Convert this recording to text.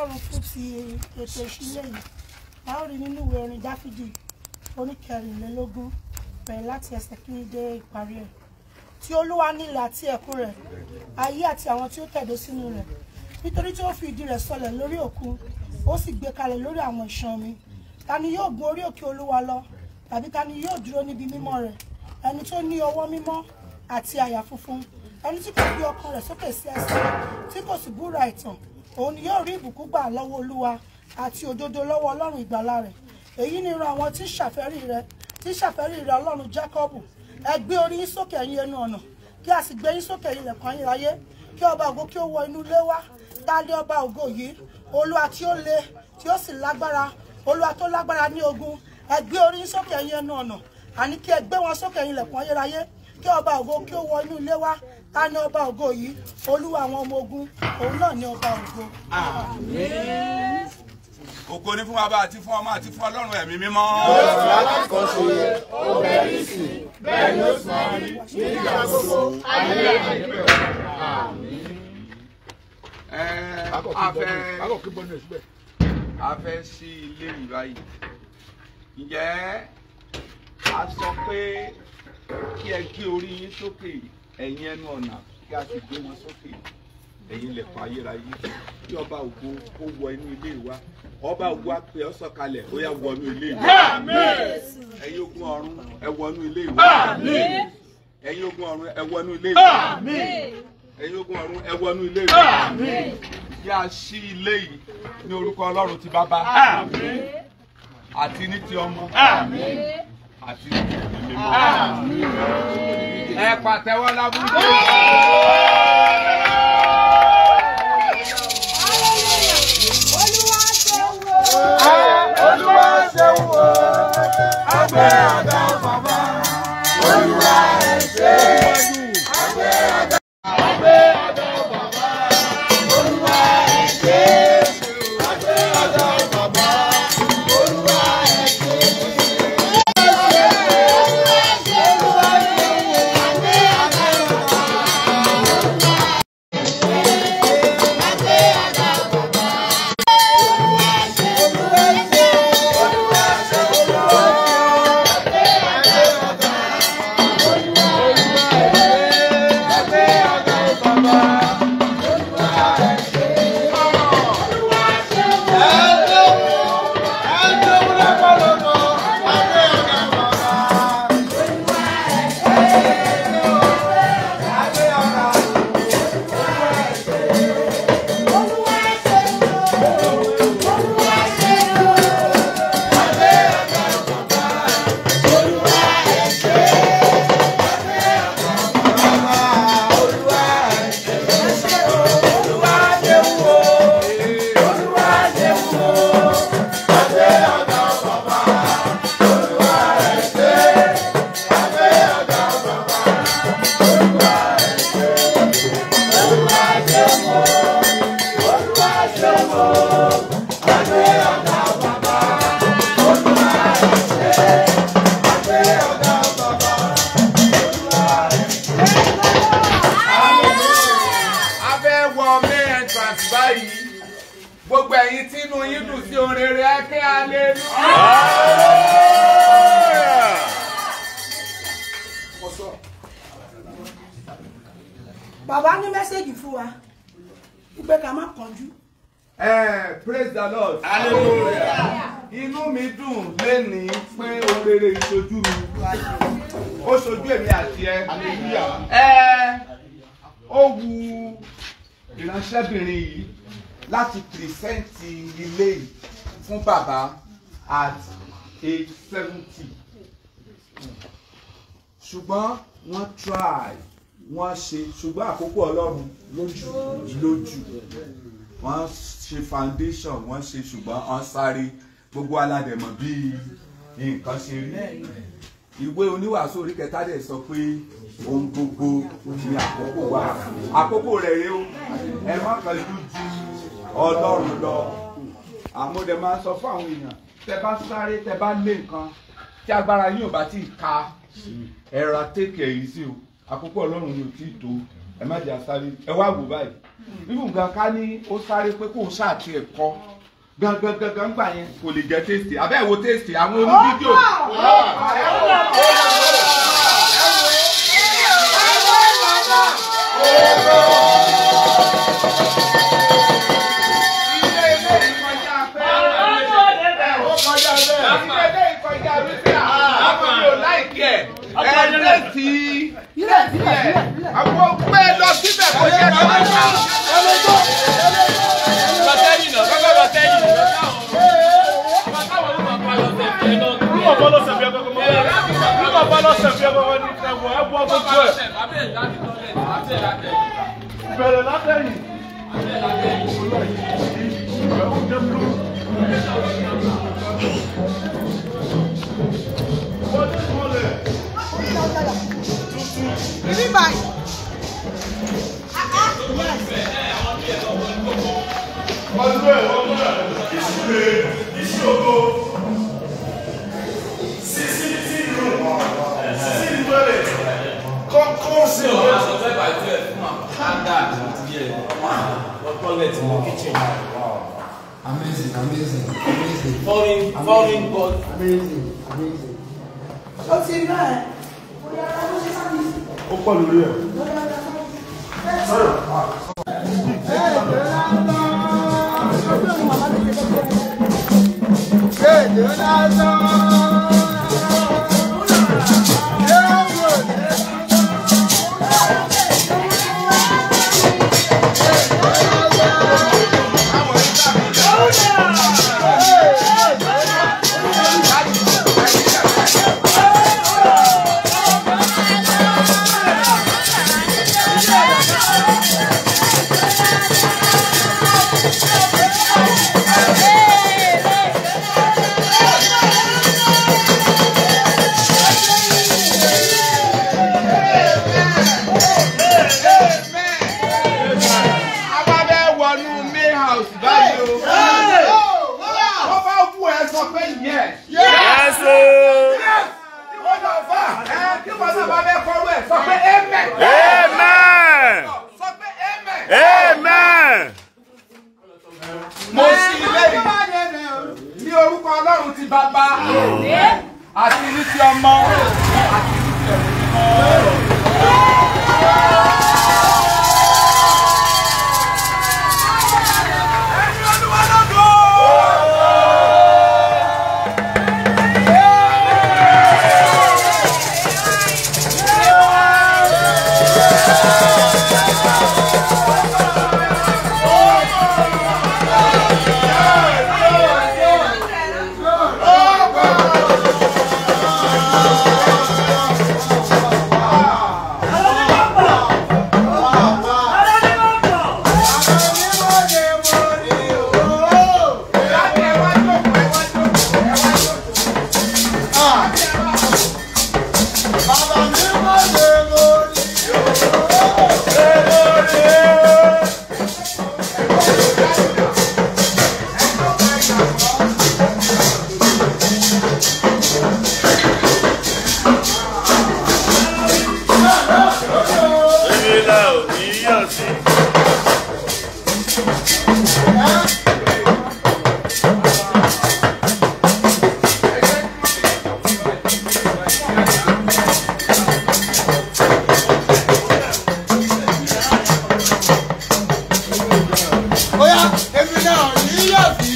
ọlọ́run fún ti ètò ìṣílẹ̀ yìí a ó rí nínú ìwé orin dáfídì oníkẹrìnlélógún bẹ̀rẹ̀ láti ẹsẹ̀ kìíní dé ìparí ẹ̀ tí olúwa ní ilẹ̀ àti ẹ̀kún rẹ̀ ayé àti àwọn tí ó tẹ̀dó sínú rẹ̀ nítorí tí ó fi ìdí rẹ̀ sọlẹ̀ lórí òkun ó sì gbé kalẹ̀ lórí àwọn ìṣàn omi ta ni yóò gun orí òkè olúwa lọ tàbí ta ni yóò dúró níbi mímọ́ rẹ̀ ẹni tó ní ọwọ́ mímọ́ àti àyà funfun ẹni tí kò gbé ọkàn rẹ̀ sókè sí ẹsẹ̀ tí kò sì búra ìtàn òun ni yóò rí ìbùkún gbà lọ́wọ́ olúwa àti òdodo lọ́wọ́ ọlọ́run ìgbàlà rẹ̀ èyí ni irun àwọn tí ń ṣàfẹ́rí rẹ̀ tí ń ṣàfẹ́rí rẹ̀ ọlọ́run jákọ́bù ẹ gbé orí yín sókè ẹ̀yin ẹnu ọ̀nà kí a sì gbé yín sókè ẹ̀yin ilẹ̀kùn ayérayé kí ọba ògo kí ó wọ inú ilé wá dálé ọba ògo yìí olúwa tí ó le tí ó sì lágbára olúwa tó lágbára ní ogun ẹ gbé orí yín sókè ẹ̀yin ẹnu ọ̀nà àní kí ẹ gbé wọn sókè ẹ̀yin ilẹ̀kùn ayérayé kí ọba ògo kí ó wọ inú ilé wá ta ni ọba ògo yìí olúwa àwọn ọmọ ogun òun náà ni ọba ògo. ògo ní fún bàbá àti fún ọmọ àti fún ọlọ́run ẹ̀mí mímọ́. alákọ̀ọ́sọ ó bẹ̀rẹ̀ sí bẹ́ẹ̀ ni ó sì máa rí nígbà gbogbo ayé àìpẹ́ Ẹ, a fẹ́ a fẹ́ sí ilé yìí báyìí ǹjẹ́ a sọ pé kí ẹ gbé orí yín sókè ẹ̀yin ẹnu ọ̀nà kí a sì gbé wọn sókè ẹ̀yin ilẹ̀kùn ayérayé kí ọba ògo kó wọ inú ilé wa ọba ògo á pè ọ́ sọ̀kalẹ̀ ó yá wọnú ilé wa ẹ̀yin ogun ọ̀run ẹ wọnú ilé wa ẹ̀yin ogun ọ̀run ẹ wọnú ilé wa ẹ̀yin ogun ọ̀run ẹ wọnú ilé wa kí a ṣí ilé yìí ní orúkọ ọlọ́run ti bàbá àti ní ti ọmọ àti ní ti ẹ̀mí mímọ́ ẹ pàtẹ́wọ́ lábúlé. olúwa ṣeun o àgbẹ̀ àdá bàbá olúwa ẹ̀ ṣe àgbẹ̀ àdá àgbẹ̀ àdá bàbá olúwa ẹ̀ ṣe àgbẹ̀ àdá bàbá olúwa ẹ̀ ṣe. a fẹ́ wọ main entrance báyìí gbogbo ẹ̀yin tí inú yín dùn sí ohun rere ẹ kí hallelujah. bàbá ní mẹ́sẹ̀gì fún wa wípé ká má kánjú. Eh, praise the lord. hallelujah. inú mi dùn lénìí pé ohun rere ìṣojú mi ó ṣojú èmi àti ẹ. ẹ ó wu ìránṣẹ́bìnrin yìí láti pìrìsẹ́ǹtì ilé yìí fún bàbá at age seventy ṣùgbọ́n wọ́n try wọ́n ṣe ṣùgbọ́n àkókò ọlọ́run lójú lójú wọ́n ṣe foundation wọ́n ṣe ṣùgbọ́n wọ́n sáré gbogbo aládẹ̀mọ̀ bí nǹkan ṣe rí ìwé oníwàásù orí kẹta dẹ̀ sọ pé ohun gbogbo ní àkókò wa àkókò rẹ̀ rèé o ẹ má kàn ju ju ọlọ́run lọ àmọ́ dẹ̀ máa ń sọ fún àwọn èèyàn tẹ bá sáré tẹ bá lé nǹkan tí agbára yín ò bá tí ì ka ẹ ra take it easy o àkókò ọlọ́run ni ò tí ì tó ẹ má jẹ́ àsáré ẹ wá wò báyìí nínú nǹkan ká ní ó sáré pé kóun ṣáàtì ẹ̀ kọ́ gangan gangan gbà yẹn kò lè jẹ́ tèstì abẹ́ ẹ̀ wo tèstì àwọn oní fídíò. ilé ilé ìkọjá pé ó kọjá bẹ́ẹ̀. ilé ilé ìkọjá wípé àwọn yóò láìkí ẹ̀ ẹ̀ tèstì ilẹ̀ àwọn gbé lọ síbẹ̀ kó jẹ́ kí wọ́n ṣá. Bẹ̀rẹ̀ látẹ̀yìn. Ibi báyìí. Ọdún ẹ̀ ọdún ẹ̀ ìṣúlé ìṣòro. Sísí tí ìlú sísí ìgbẹ́lẹ̀ kọ́kọ́ sí ọ̀rẹ́. Amazing, amazing, amazing, Foreign, foreign God. amazing, amazing. Ó ti rí ẹ̀. Ó pọ̀ lórí ẹ̀. àwa bẹ́ wọnú may house báyìí o. wọ́n bá wù ẹ́ sọ pé yes. Yes o. wọ́n lọ fà ẹ́ kí wọ́n náà bá bẹ́ kọ́rú ẹ̀ sọ pé amen. Amen. sọ pé amen. Amen. mo sì lẹ́yìn ní orúkọ ọlọ́run ti bàbá àti ní ti ọmọ àti ní ti ẹ̀mí mímọ́. Ẹni Olúwa lógo. Láti ẹ wá jókòó, ẹ wá jókòó, ẹ wá jókòó. Èmi là ò ní yọ̀ sí. Oya, èmi náà ní yọ̀ sí.